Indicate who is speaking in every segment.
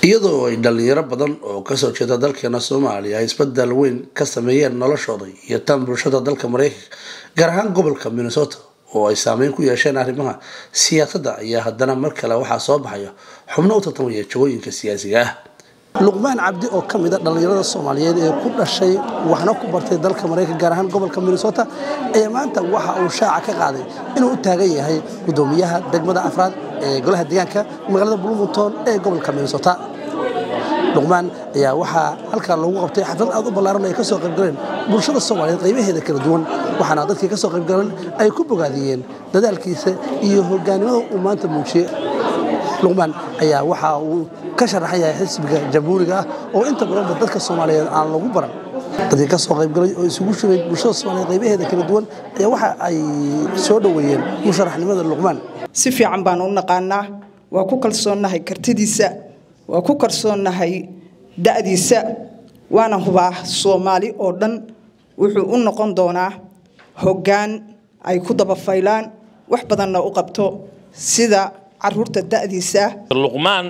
Speaker 1: iyadoo ay dhalinyaro badan oo kasoo jeeda dalkeena soomaaliya ay isbedel weyn ka sameeyeen noloshooda iyo tan bulshada dalka mareykanka gaar ahaan gobolka minnesota oo ay saameyn ku yeesheen arrimaha siyaasadda ayaa haddana mar kale waxaa soo baxaya xubno u tartamaya jagooyinka siyaasiga ah luqmaan cabdi oo ka mid a dhallinyarada soomaaliyeed ee ku dhashay waxna ku bartay dalka maraykanka gaar ahaan gobolka minnesota ayaa maanta waxa uu shaaca ka qaaday inuu u taagan yahay gudoomiyaha degmada afraad ee golaha deegaanka magaalada bloomington ee gobolka minnesota luqmaan ayaa waxaa halkaa loogu qabtay xaflad aad u ballaaran ay ka soo qaybgaleen bulshada soomaaliyeed qaybaheeda kala duwan waxaana dadkii ka soo qaybgalan ay ku bogaadiyeen dadaalkiisa iyo hogaanimada uu maanta muujiyey luqmaan ayaa waxa uu ka sharaxan yahay xisbiga jamhuuriga ah oo inta badanba dadka soomaaliyeed aan lagu baran dadkii ka soo qaybgalay oo isugu shugay bulshada soomaaliyeed qaybaheeda kala duwan ayaa waxa ay soo dhoweeyeen musharaxnimada luqmaan
Speaker 2: si fiican baan u naqaanaa waa ku kalsoonnahay kartidiisa waa ku kalsoonnahay da'diisa waana hubaa soomaali oo dhan wuxuu u noqon doonaa hoggaan ay ku dabafaylaan wax badanna u qabto sida caruurta da'diisa
Speaker 3: luqmaan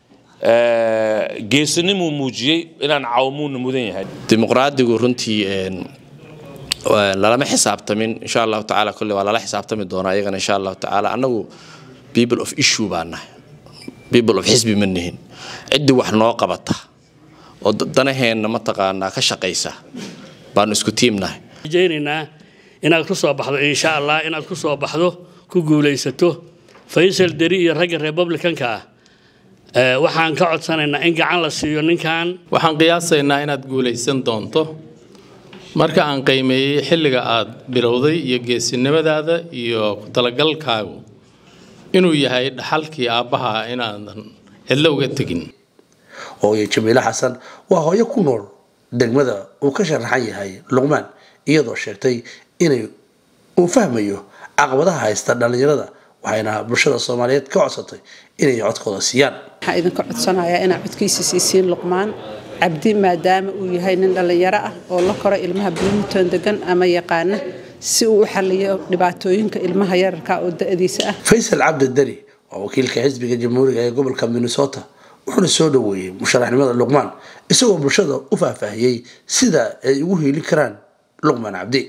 Speaker 3: geesinimuu muujiyey inaan cawmuuna mudan yahay
Speaker 4: dimuqraadigu runtii lalama xisaabtamin insha allahu tacaala kolle waa lala xisaabtami doonaa iyagana insha allahu tacaala annagu people of issue baa nahay people of xisbi ma nihin ciddii wax noo qabata oo danaheenna mataqaanaa ka shaqaysa baanu isku tiimnahay
Speaker 5: rajaynaynaa inaad ku soo baxdo insha allah inaad ku soo baxdo ku guulaysato faysal deri iyo ragga republicanka ah waxaan ka codsanaynaa in gacan la siiyo ninkan
Speaker 6: waxaan qiyaasaynaa inaad guulaysan doonto marka aan qiimeeyey xilliga aad bilowday iyo geesinimadaada iyo ku talagalkaagu inuu yahay dhaxalkii aabbaha inaadan cidlo uga tegin
Speaker 1: hooyo jamiile xasan waa hooyo ku nool degmada uu ka sharaxan yahay luqmaan iyadoo sheegtay inay uu fahmayo caqabadaha haysta dhallinyarada waxayna bulshada soomaaliyeed ka codsatay inay codkooda siiyaan
Speaker 7: waxaa idinka codsanayaa inaad codkiisa siisiin luqmaan cabdi maadaama uu yahay nin dhallinyaro ah oo la koro ilmaha bloomington degan ama yaqaana si uu u xaliyo dhibaatooyinka ilmaha yararka oo da'diisa ah
Speaker 1: faysal cabdi deri waa wakiilka xisbiga jamhuuriga ee gobolka minnesota wuxuuna soo dhoweeyey musharaxnimada luqmaan isagoo bulshada u faahfaahiyey sida ay ugu hiili karaan luqmaan cabdi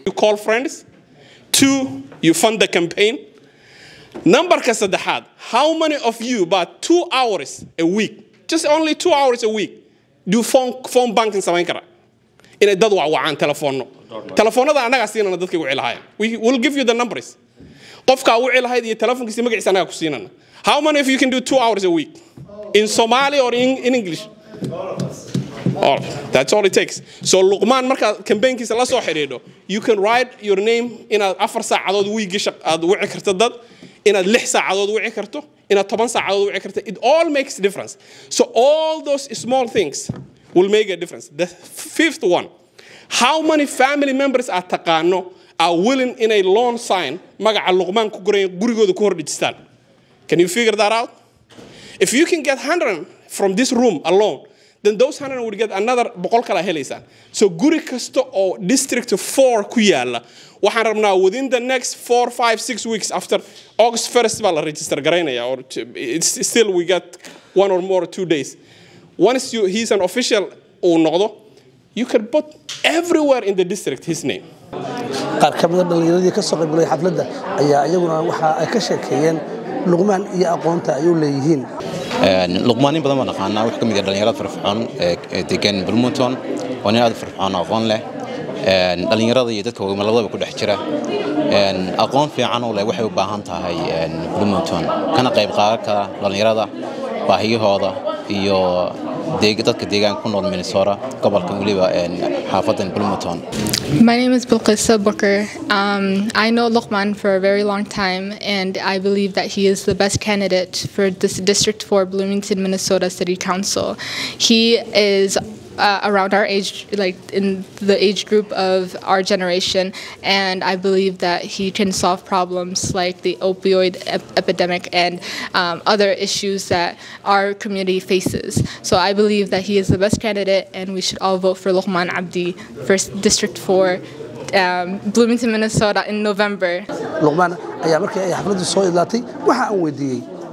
Speaker 8: numberka saddexaad how many of you about two hours a week just only two hours a week do phone, phone banking samayn kara inay dad wacwacaan telefoonno telefoonada annagaa siinana dadka wici lahaayeen we will give you the numbers qofkaa wici lahayd iyo telefonkiisa magaciisa annagaa ku siinana how many of you can do two hours a week in somali or in, in english Oh, that's all it takes. So Luqman markaad campaignkiisa la soo xidhiidho you can write your name inaad afar saacadood wiigi aad wici karto dad inaad lix saacadood wici karto inaad toban saacadood wici karto it all makes difference so all those small things will make a difference the fifth one how many family members aad taqaano are willing inay loan sign magaca luqmaan ku goran gurigooda ku hordhijistaan can you figure that out if you can get 100 from this room alone then those 100 would get another boqol kala helaysaan so guri kasta oo district 4 ku yaala waxaan rabnaa within the next 4 5 6 weeks after august 1st baa la register garaynaya or it's still we got one or more two days once you he's an official uu noqdo you can put everywhere in the district his name
Speaker 1: qaar ka mida dhallinyaradii ka soo qaybgalay xafladda ayaa iyaguna waxa ay ka sheekeeyeen luqmaan iyo aqoonta ay u leeyihiin
Speaker 9: luqmaanin badan baan naqaanaa wuxuu ka mid yahay dhalinyarada firfircoon ee degan bloomington waa nin aad firfircoon aqoon leh dhalinyarada iyo dadka waaweyn labadaba ku dhex jira aqoon fiican u leh waxay u baahan tahay bloomington kana qayb qaadan kara dhalinyarada baahiyahooda iyo dadka deegaanka ku nool minnesota gobolka weliba xaafadan bloomington
Speaker 10: My name is Bilqisa Booker. Um, I know Luqman for a very long time, and I believe that he is the best candidate for this District 4 Bloomington, Minnesota City Council. He is uh, around our age, like in the age group of our generation, and I believe that he can solve problems like the opioid ep- epidemic and um, other issues that our community faces. So I believe that he is the best candidate, and we should all vote for Luqman Abdi for District 4. Um, Bloomington, Minnesota in November.
Speaker 1: luqmaan ayaa markii ay xafladdu soo idlaatay waxa aan weydiiyey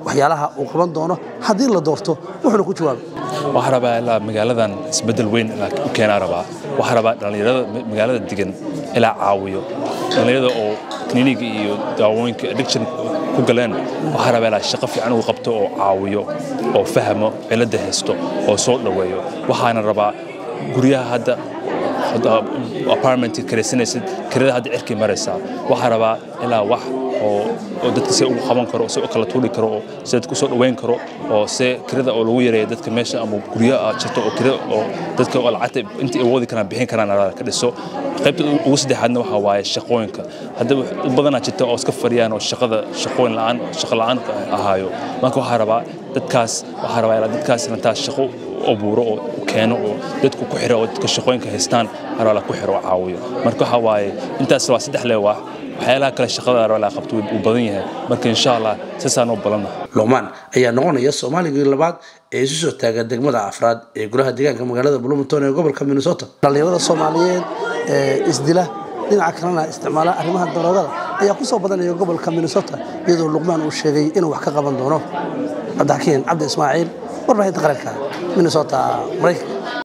Speaker 1: waxyaalaha uu qaban doono haddii la doorto wuxuuna ku jawaabay
Speaker 11: waxaa rabaa ilaa magaaladan isbeddel weyn ilaa u keenaa rabaa waxaa rabaa dhallinyarada magaalada degan ilaa caawiyo dhallinyarada oo kliniga iyo daawooyinka addiction ku galeen waxaa rabaa ilaa shaqo fiican uu qabto oo caawiyo oo fahmo cilada haysto oo soo dhoweeyo waxaana rabaa guryaha hadda apartment karaysanaysid kirada hadda cirkii maraysaa waxaa rabaa ilaa wax oo oo dadka si ugu qaban karo si u kala tuuri karo oo si dadka usoo dhoweyn karo oo se kirada oo lagu yareeyo dadka meesha ama guryaha jirto oo kirada oo dadka oo lacagta intii awoodi karaan bixin karaan ka dhiso qaybta ugu saddexaadna waxaa waaye shaqooyinka hadda dad badanaa jirta oo iska fadhiyaan oo shaqada shaqooyin la'aan shaqo la'aan ahaayo marka waxaa rabaa dadkaas waxaa rabaa ilaa dadkaas intaas shaqo abuuro oo keeno oo dadku ku xiro oo dadka shaqooyinka haystaan harala ku xiro oo caawiyo marka waxaa waaye intaas waa saddex lee waa waxyaalaha kale shaqada harala qabto uu badan yahay marka insha allah saasaan oo badanna
Speaker 1: luqmaan ayaa noqonaya soomaaligii labaad ee isu soo taaga degmada afraad ee golaha deegaanka magaalada bloomington ee gobolka minnesota dhallinyarada soomaaliyeed ee isdila dhinaca kalena isticmaala arrimaha daroogada ayaa ku soo badanaya gobolka minnesota iyadoo luqmaan uu sheegay inuu wax ka qaban doono cabdixakiin cabdi ismaaciil warbaahinta qaranka minnesota maraykanka